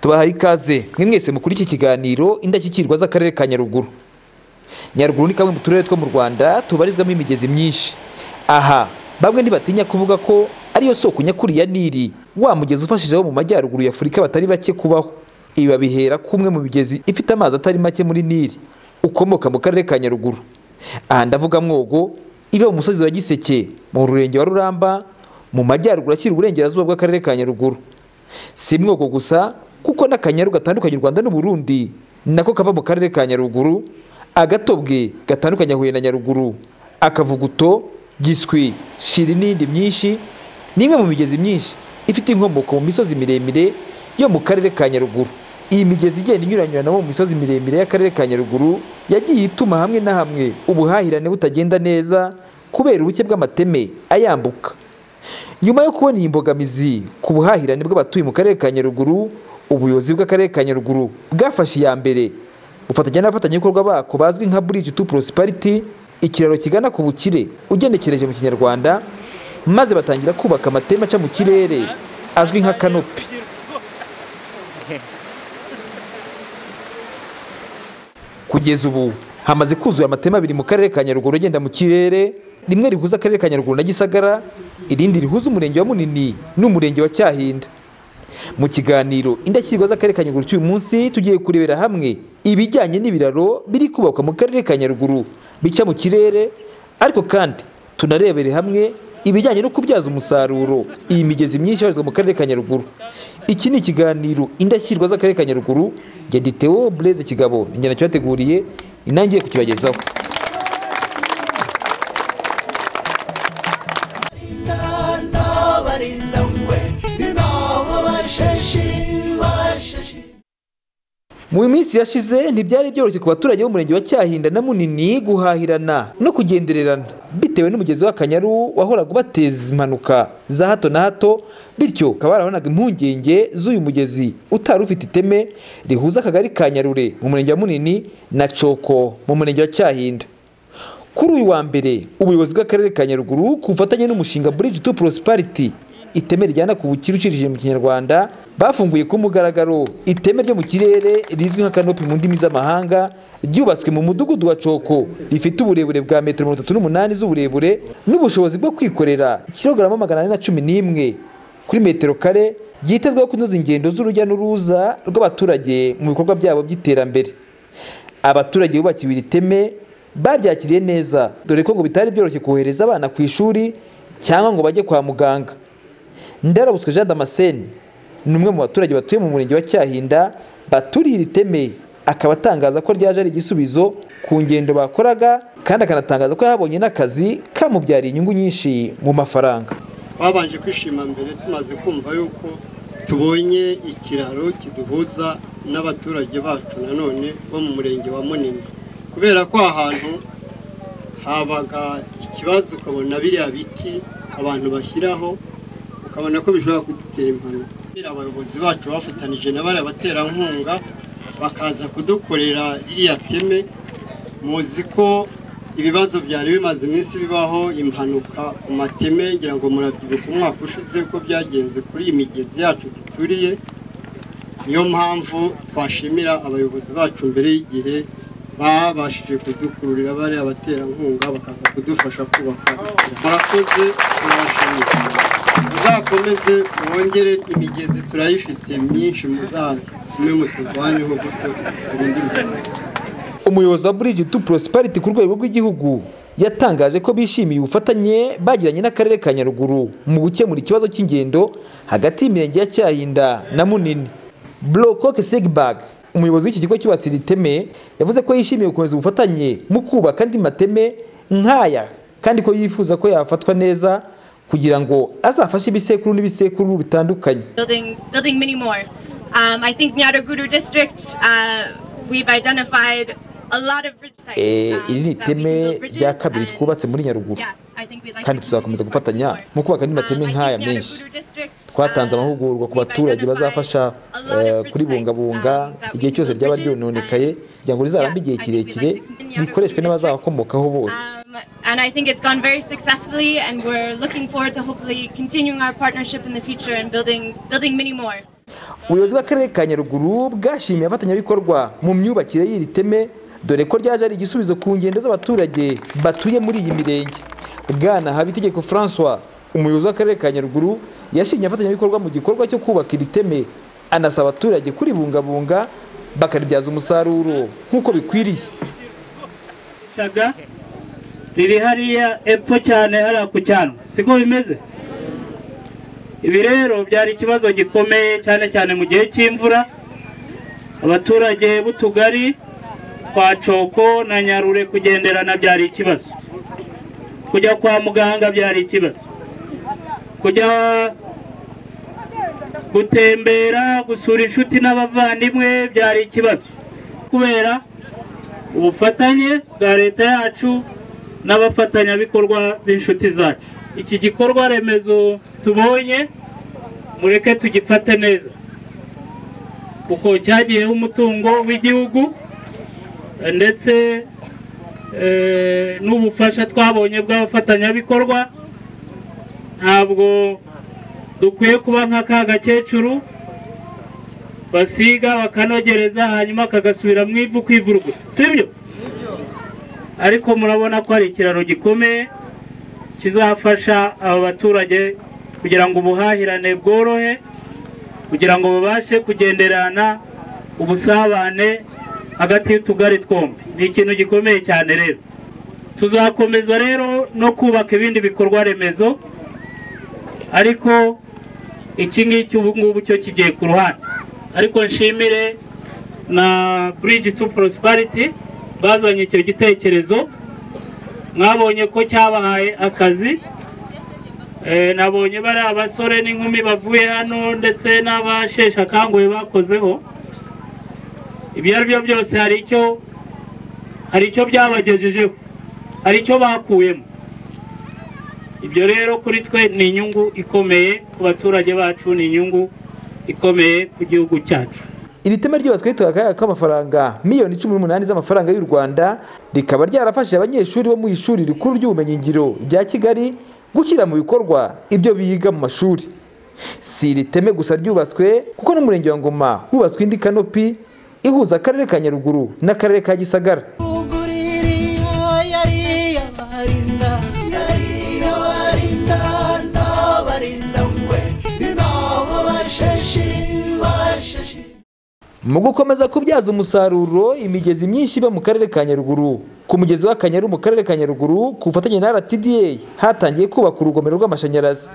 tubahaye ikaze mwe mwese mukuri iki kiganiro indashyikirwa z'akarere ka nyaruguru nyaruguru ni kamwe mu turere two mu rwanda tubarizwamo imigezi myinshi aha bamwe ntibatinya kuvuga ko ariyo soko nyakuri ya nili wa mugezi ufashije abo mu majyaruguru y'afurika batari bake kubaho ibi babihera ko umwe mu migezi ifite amazi atari make muri nili ukomoka mu karere ka nyaruguru aha ndavuga mwogo iva mu musozi wa giseke mu rurenge wa ruramba mu majyaruguru akiri uburengerazuba bw'akarere ka nyaruguru si mwogo gusa kuko n'akanyaru gatandukanye u rwanda n'uburundi nako kava mu karere ka nyaruguru agatobwe gatandukanye huye na nyaruguru akavuguto giswi shiri n'indi myinshi ni imwe mu migezi myinshi ifite inkomoko mu misozi miremire yo mu karere ka nyaruguru iyi migezi igenda inyuranyuranamo mu misozi miremire y'akarere ka nyaruguru yagiye ituma hamwe na hamwe ubuhahirane butagenda neza kubera ubuke bw'amateme ayambuka nyuma yo kubona iyi mbogamizi ku buhahirane bw'abatuye mu karere ka nyaruguru ubuyobozi bw'akarere ka nyaruguru bwafashe iya mbere bufatanya n'abafatanyabikorwa bako bazwi nka bridge to prosperity ikiraro kigana ku bukire ugenekereje mu kinyarwanda maze batangira kubaka amateme aca mu kirere azwi nka kanopi kugeza ubu hamaze kuzura amateme abiri mu karere ka nyaruguru agenda mu kirere rimwe rihuza akarere ka nyaruguru na gisagara irindi rihuza umurenge wa munini n'umurenge wa cyahinda mu kiganiro indashyikirwa z'akarere ka nyaruguru cy'uyu munsi tugiye kurebera hamwe ibijyanye n'ibiraro biri kubakwa mu karere ka nyaruguru bica mu kirere ariko kandi tunarebere hamwe ibijyanye no kubyaza umusaruro iyi migezi myinshi ibarizwa mu karere ka nyaruguru iki ni ikiganiro indashyikirwa z'akarere ka nyaruguru geditewo bureze kigabo ni njyana cyateguriye inangiye kukibagezaho mu minsi yashize ntibyari byoroshye ku baturage b'umurenge wa cyahinda na munini guhahirana no kugendererana bitewe n'umugezi w'akanyaru wahoraga ubateza impanuka za hato na hato bityo ukaba warabonaga impungenge z'uyu mugezi utari ufite iteme rihuza akagari ka nyarure mu murenge wa munini na coko mu murenge wa cyahinda kuri uyu wa mbere ubuyobozi bw'akarere ka nyaruguru ku bufatanye n'umushinga bridge to prosperity iteme rijyana ku bukire ucirishije mu kinyarwanda bafunguye ku mugaragaro iteme ryo mu kirere rizwi nka kanopi mu ndimi z'amahanga ryubatswe mu mudugudu wa coko rifite uburebure bwa metero mirongo itatu n'umunani z'uburebure n'ubushobozi bwo kwikorera kilogarama magana ane na cumi n'imwe kuri metero kare ryitezweho kunoza ingendo z'urujya n'uruza rw'abaturage mu bikorwa byabo by'iterambere abaturage bubakiwe iri teme baryakiriye neza dore ko ngo bitari byoroshye kohereza abana ku ishuri cyangwa ngo bajye kwa muganga ndarabutswe jean damascene ni umwe mu baturage batuye mu murenge wa cyahinda baturiye iri teme akaba atangaza ko ryaje ari igisubizo ku ngendo bakoraga kandi akanatangaza ko yahabonye n'akazi kamubyariye inyungu nyinshi mu mafaranga twabanje kwishima mbere tumaze kumva yuko tubonye ikiraro kiduhuza n'abaturage bacu nanone bo mu murenge wa munini kubera ko ahantu habaga ikibazo ukabona biriya biti abantu bashyiraho ukabona ko bishobora kudutera impanuka abayobozi bacu bafatanije na bariya baterankunga bakaza kudukorera ririya teme muzi ko ibibazo byari bimaze iminsi bibaho impanuka ku mateme ngira ngo murabyibuka umwaka ushize ko byagenze kuri iyi migezi yacu duturiye niyo mpamvu twashimira abayobozi bacu mbere y'igihe babashije kudukururira bariya baterankunga bakaza kudufasha kubaka murakoze turabashimira muzakomeze wongere imigezi turayifite myinshi muzamwe muturwanyeho gutyo turinde imigezi umuyobozi wa bridge to prosperity ku rwego rw'igihugu yatangaje ko bishimiye ubufatanye bagiranye n'akarere ka nyaruguru mu gukemura ikibazo cy'ingendo hagati y'imirenge ya cyahinda na munini blocoke segbag umuyobozi w'iki kigo cyubatse iri teme yavuze ko yishimiye gukomeza ubufatanye mu kubaka andi mateme nk'aya kandi ko yifuza ko yafatwa neza kugira ngo azafashe ibisekuru n'ibisekuru bitandukanye iri ni iteme rya kabiri twubatse muri nyaruguru kandi tuzakomeza gufatanya mu kubaka andi mateme nk'aya menshi twatanze amahugurwa ku baturage bazafasha kuribungabunga igihe cyose ryaba ryononekaye kugira ngo rizarambe igihe kirekire rikoreshwe n'abazabakomokaho bose and I think it's gone very successfully, and we're looking forward to hopefully continuing our partnership in the future and building building many more. ubuyobozi bw'akarere ka nyaruguru bwashimiye abafatanyabikorwa mu myubakire y'iri teme dore ko ryaje ari igisubizo ku ngendo z'abaturage batuye muri iyi mirenge bwana habitegeko francois umuyobozi w'akarere ka nyaruguru yashimye abafatanyabikorwa mu gikorwa cyo kubaka iri teme anasaba abaturage kuribungabunga bakaribyaza umusaruro nk'uko bikwiriye shaga riri hariya epfo cyane hariya ku cyano siko bimeze ibi rero byari ikibazo gikomeye cyane cyane mu gihe cy'imvura abaturage b'utugari twa coko na nyarure kugenderana byari ikibazo kujya kwa muganga byari ikibazo kujya gutembera gusura inshuti n'abavandimwe byari ikibazo kubera ubufatanye bwa leta yacu n'abafatanyabikorwa b'inshuti zacu iki gikorwa remezo tubonye mureke tugifate neza kuko cyagiyeho umutungo w'igihugu ndetse eh, n'ubufasha twabonye bw'abafatanyabikorwa ntabwo dukwiye kuba nka ka gakecuru basiga bakanogereza hanyuma kagasubira mu ivu kwivurwa sibyo ariko murabona ko hari ikiraro gikomeye kizafasha aba baturage kugira ngo ubuhahirane bworohe kugira ngo babashe kugenderana ubusabane hagati y'utugari twombi ni ikintu gikomeye cyane rero tuzakomeza rero no kubaka ibindi bikorwa remezo ariko iki ngiki ubu ngubu cyo kigiye ku ruhande ariko nshimire na bridge to prosperity bazanye icyo gitekerezo mwabonye ko cyabahaye akazi Eh, nabonye bari abasore n'inkumi bavuye hano ndetse n'abasheshe akanguhe bakozeho ibyo ari byo byose hari icyo hari icyo byabagejejeho hari icyo bakuyemo ibyo rero kuri twe ni inyungu ikomeye ku baturage bacu ni inyungu ikomeye ku gihugu cyacu iri tema ryubatswe rituwe akayaka k'amafaranga miliyoni cumi n'umunani z'amafaranga y'u rwanda rikaba ryarafashije abanyeshuri bo mu ishuri rikuru ry'ubumenyingiro rya kigali gushyira mu bikorwa ibyo biga mu mashuri si iri teme gusa ryubatswe kuko n'umurenge wa ngoma hubatswe indi kanopi ihuza akarere ka nyaruguru n'akarere ka gisagara uguririya yari yabarinda yari yabarinda n'abarinda mwe n'abo bashashi bashashi mu gukomeza kubyaza umusaruro imigezi myinshi iba mu karere ka nyaruguru ku mugezi w'akanyaru mu karere ka nyaruguru ku bufatanye na rtda hatangiye kubaka urugomero rw'amashanyarazi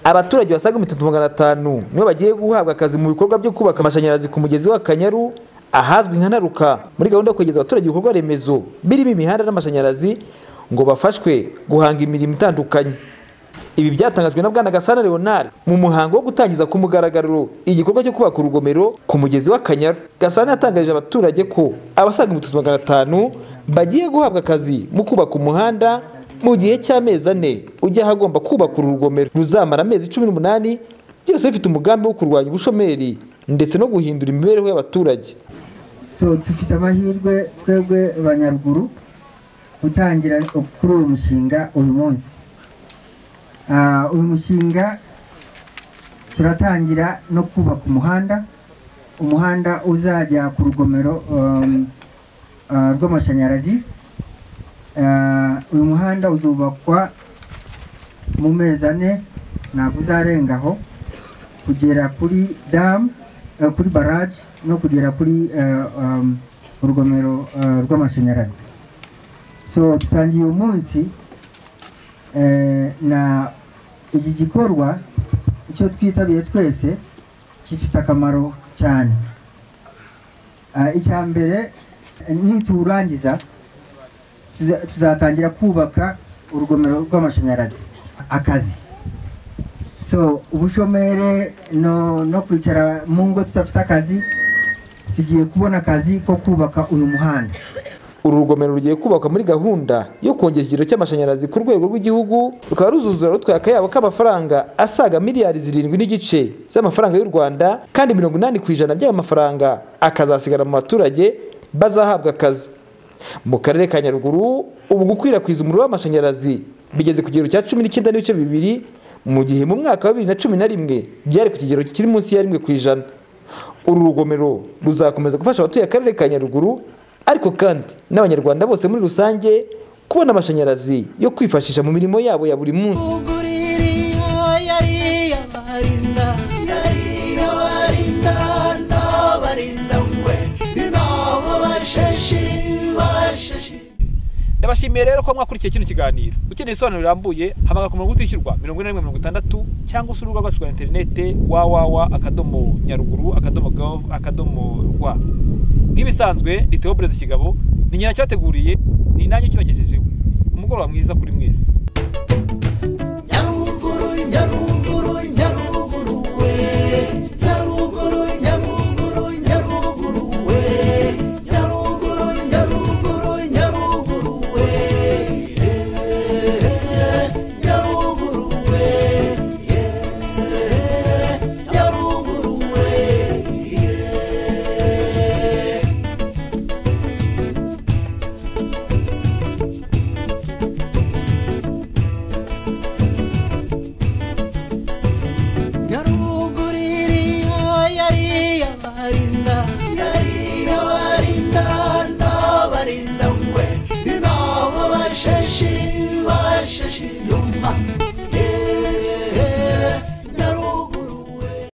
abaturage basaga ibihumbi bitatu magana atanu nibo bagiye guhabwa akazi mu bikorwa byo kubaka amashanyarazi ku mugezi w'akanyaru ahazwi nka ntaruka muri gahunda yo kwegereza abaturage ibikorwa remezo birimo imihanda n'amashanyarazi ngo bafashwe guhanga imirimo itandukanye ibi byatangajwe na bwana gasana leonard mu muhango wo gutangiza ku mugaragaro igikorwa cyo kubaka urugomero ku mugezi w'akanyaru gasana yatangarije abaturage ko abasaga ibihumbi bitatu magana atanu bagiye guhabwa akazi mu kubaka umuhanda mu gihe cy'amezi ane ujya ahagomba kubaka uru rugomero ruzamara amezi cumi n'umunani byose bifite umugambi wo kurwanya ubushomeri ndetse no guhindura imibereho y'abaturage so dufite amahirwe twebwe banyaruguru gutangira kuri uyu mushinga uyu munsi Ah, uyu mushinga turatangira no kubaka umuhanda umuhanda uzajya ku rugomero um, ah, rw'amashanyarazi Ah, uyu muhanda uzubakwa mu mezi ane ntabwo uzarenga aho kugera kuri damu eh, kuri baraje no kugera kuri eh, um, urugomero eh, rw'amashanyarazi so dutangiye uyu munsi Eh, na iki gikorwa icyo twitabiriye twese gifite akamaro cyane Ah, icya mbere eh, niturangiza tuza- tuzatangira kubaka urugomero rw'amashanyarazi akazi so ubushomere no, no kwicara mu ngo tudafite akazi tugiye kubona akazi ko kubaka uyu muhanda uru rugomero rugiye kubakwa muri gahunda yo kongera ikigero cy'amashanyarazi ku rwego rw'igihugu rukaba ruzuzura rutwaye akayabo k'amafaranga asaga miliyari zirindwi n'igice z'amafaranga y'u rwanda kandi mirongo inani ku ijana by'ayo mafaranga akazasigara mu baturage bazahabwa akazi mu karere ka nyaruguru ubu gukwirakwiza umuriro w'amashanyarazi bigeze ku kigero cya cumi n'icyenda n'ibice bibiri mu gihe mu mwaka wa bibiri na cumi na rimwe byari ku kigero kiri munsi ya rimwe ku ijana uru rugomero ruzakomeza gufasha abatuye akarere ka nyaruguru ariko kandi n'abanyarwanda bose muri rusange kubona amashanyarazi yo kwifashisha mu mirimo yabo ya buri munsi uguririya yariya barinda yariya barinda n'abarinda we n'abo bashashi bashashi ndabashimiye rero ko mwakurikiye kino kiganiro ukeneye ibisobanuro birambuye hamagara ku murongo utishyurwa mirongo ine na rimwe mirongo itandatu cyangwa se urubuga rwacu rwa interinete wawawa akadomo nyaruguru akadomo gov akadomo rwa nk'ibisanzwe ni Theo Blaise kigabo ni nyina cyateguriye ni nanjye kibagejejeho umugoroba mwiza kuri mwese